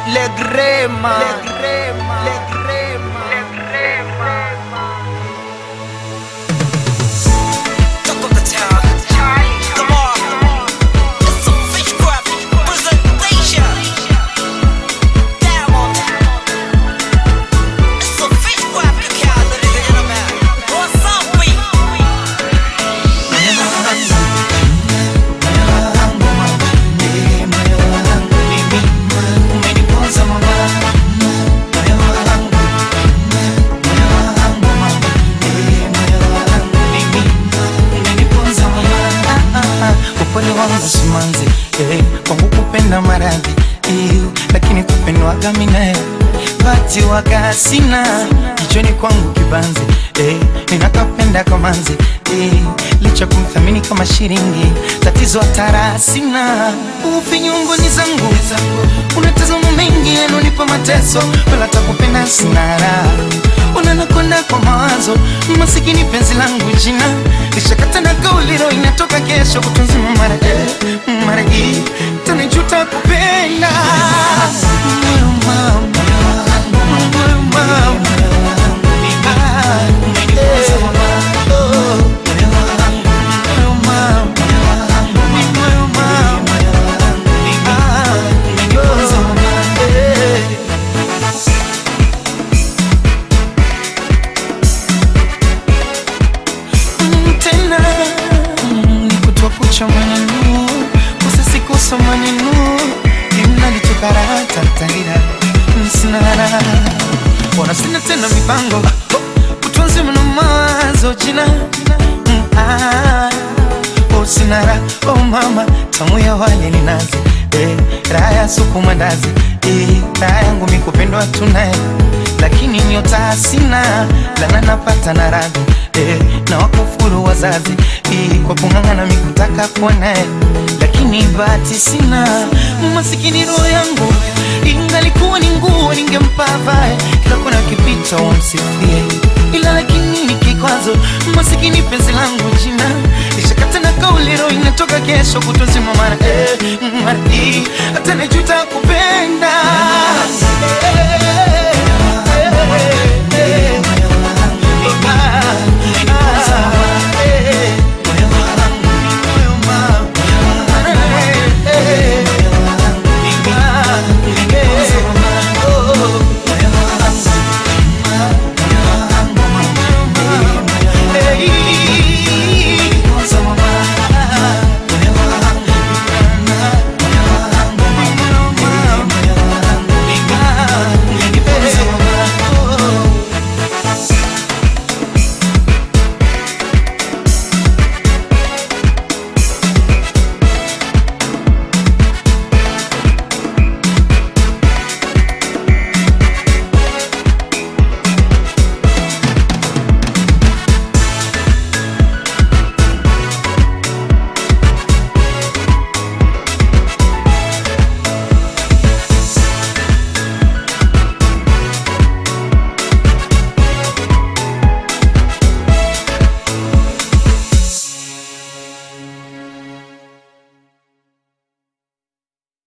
Le Grema, Le Grema, Le Grema, Le Grema. Talk of the town. Come on. It's a fish grab presentation. Damn on. It's a fish grab account, ladies and gentlemen. What's up, we? upole wangu simanzi eh, kwangu kupenda maradhi eh, lakini kupendwaga minae bati waga sina kichwani kwangu kibanzi eh, ninakapenda kamanzi eh, licha kumthamini kama shiringi tatizo hatara sina ufinyungoni zangu unatazama mengi yanonipa mateso wala takupenda sina raha unanakwenda kwa mawazo masikini penzi langu jina lishakata na kauliro inatoka kesho kutunzima mara eh, mara hii tanijuta kupenda Moyo mama, moyo mama. Ah, eh, oh, moyo mama, moyo mama. Ah, oh, eh. Mm, tena mm, ni kutwa kucha maneno kusasikosa maneno imnalitokaratatarira msinara ona sina tena mipango kutunzi mno mawazo jina Mm, ah, oh, sinara oh mama tamu ya wale ni nazi eh, raha ya supu mandazi eh, raha yangu mikupendwa tunaye lakini nyota sina lana napata na radhi eh, na wakufuru wazazi eh, kwa kung'ang'ana mikutaka kuwa naye lakini bahati sina masikini roho yangu ingalikuwa ni nguo ningempa vae kila kona kipita wamsifie ila lakini ni kikwazo masikini penzi langu jina lishakata na kauliro inatoka kesho kutunzi